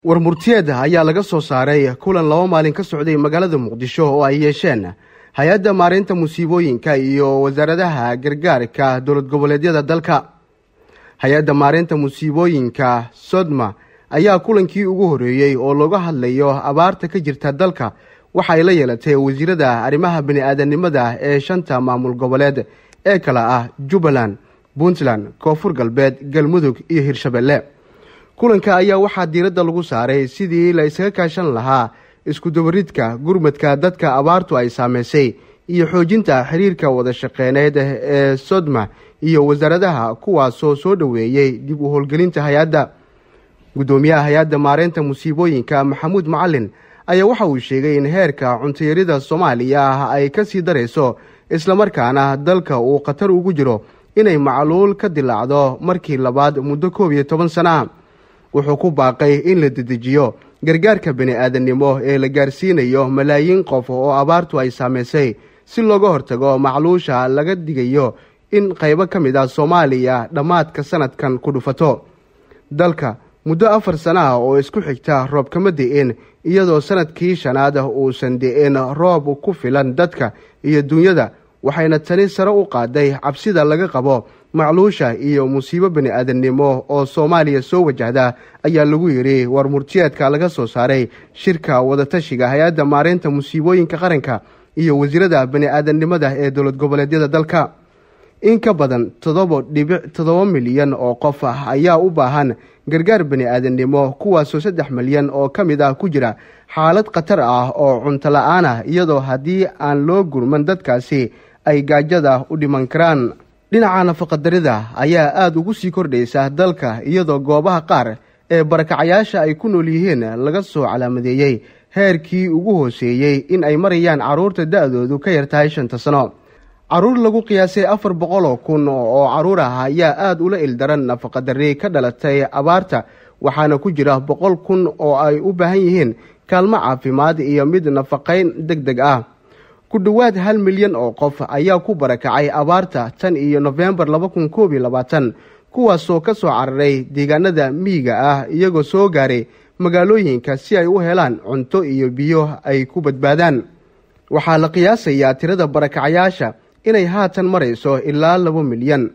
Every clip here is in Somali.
war murtiyeeda ayaa laga soo saaray kulan laba maalin ka socday magaalada muqdisho oo ay yeesheen hay-adda maareynta musiibooyinka iyo wasaaradaha gargaarka dowlad goboleedyada dalka hay-adda maareynta musiibooyinka sodma ayaa kulankii ugu horreeyey oo looga hadlayo abaarta ka jirta dalka waxa ay la yeelatay wasiirada arrimaha bani-aadanimada ee shanta maamul goboleed ee kale ah jubbaland puntland koonfur galbeed galmudug iyo hirshabelle kulanka ayaa waxaa diiradda lagu saaray sidii la isaga kaashan lahaa iskudabaridka gurmadka dadka abaartu ay saameysay iyo xoojinta xiriirka wada shaqeyneed ee sodma iyo wasaaradaha kuwaasoo soo dhoweeyey dib u howlgelinta hay-adda guddoomiyaha hay-adda maareynta musiibooyinka maxamuud macalin ayaa waxa uu sheegay in heerka cuntayarida soomaaliya ah ay ka sii darayso islamarkaana dalka uu khatar ugu jiro inay macluul ka dilaacdo markii labaad muddo koob iyo toban sana wuxuu ku baaqay in la dedejiyo gargaarka bani-aadannimo ee la gaarsiinayo malaayiin qof oo abaartu ay saameysay si looga hortago macluusha laga digayo in qaybo ka mid ah soomaaliya dhammaadka sanadkan ku dhufato dalka muddo afar sana ah oo isku xigta roob kama di-in iyadoo sanadkii shanaad uusan di-in roob ku filan dadka iyo dunyada waxayna tani sare u qaaday cabsida laga qabo macluusha iyo musiibo bani-aadannimo oo soomaaliya soo wajahda ayaa lagu yidhi war murtiyeedka laga soo saaray shirka wadatashiga hay-adda maareynta musiibooyinka qaranka iyo wasiirada bani-aadannimada ee dowlad goboleedyada dalka in ka badan toddoba dhibic toddoba milyan oo qof ah ayaa u baahan gargaar bani-aadannimo kuwaasoo saddex milyan oo ka mid ah ku jira xaalad khatar ah oo cunto la-aan ah iyadoo haddii aan loo gurman dadkaasi ay gaajada u dhiman karaan dhinaca nafaqadarida ayaa aada ugu sii kordhaysa dalka iyadoo goobaha qaar ee barakacayaasha ay ku nool yihiin laga soo calaamadeeyey heerkii ugu hooseeyey in ay marayaan carruurta da-doodu ka yar tahay shanta sano carruur lagu qiyaasay afar boqol oo kun oo carruur ah ayaa aada ula ildaran nafaqadarri ka dhalatay abaarta waxaana ku jira boqol kun oo ay u baahan yihiin kaalmo caafimaad iyo mid nafaqayn deg deg ah ku dhowaad hal milyan oo qof ayaa ku barakacay abaarta tan iyo nofembar laba kun koob iyo labaatan kuwaasoo ka soo cararay deegaanada miyiga ah iyagoo soo gaaray magaalooyinka si ay u helaan cunto iyo biyo ay ku badbaadaan waxaa la qiyaasayaa tirada barakacayaasha inay haatan marayso ilaa laba milyan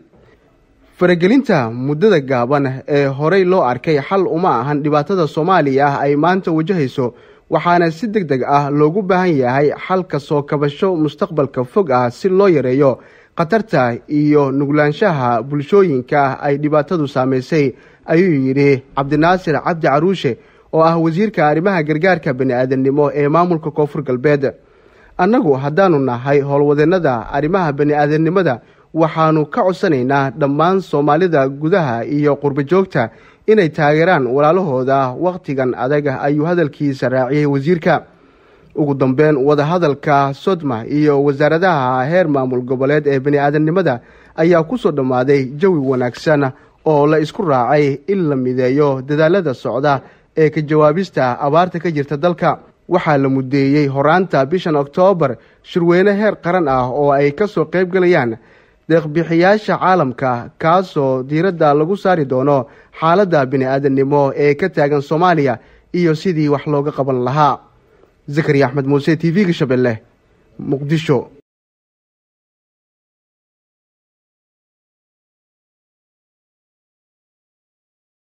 faragelinta muddada gaaban ee horey loo arkay xal uma ahan dhibaatada soomaaliya ah ay maanta wajahayso waxaana si deg deg ah loogu baahan yahay xalka soo kabasho mustaqbalka fog ah si loo yareeyo khatarta iyo nuglaanshaha bulshooyinka ay dhibaatadu saamaysay ayuu yidhi cabdinaasir cabdi caruushe oo ah wasiirka arrimaha gargaarka bani-aadannimo ee maamulka koonfur galbeed annagu haddaanu nahay howlwadeennada arrimaha bani-aadannimada waxaanu ka codsanaynaa dhammaan soomaalida gudaha iyo qurbo joogta inay taageeraan walaalahooda wakhtigan adag ayuu hadalkiisa raaciyey wasiirka ugu dambeyn wadahadalka sodma iyo wasaaradaha heer maamul goboleed ee bani-aadamnimada ayaa kusoo dhammaaday jawi wanaagsan oo la isku raacay in la mideeyo dadaalada socda ee ka jawaabista abaarta ka jirta dalka waxaa la mudeeyey horaanta bishan oktoobar shirweyne heer qaran ah oo ay ka soo qayb galayaan deeqbixiyaasha caalamka kaasoo diiradda lagu saari doono xaaladda bini-aadannimo ee ka taagan soomaaliya iyo sidii wax looga qaban lahaa zakariya axmed muuse t v-ga shabeelle muqdisho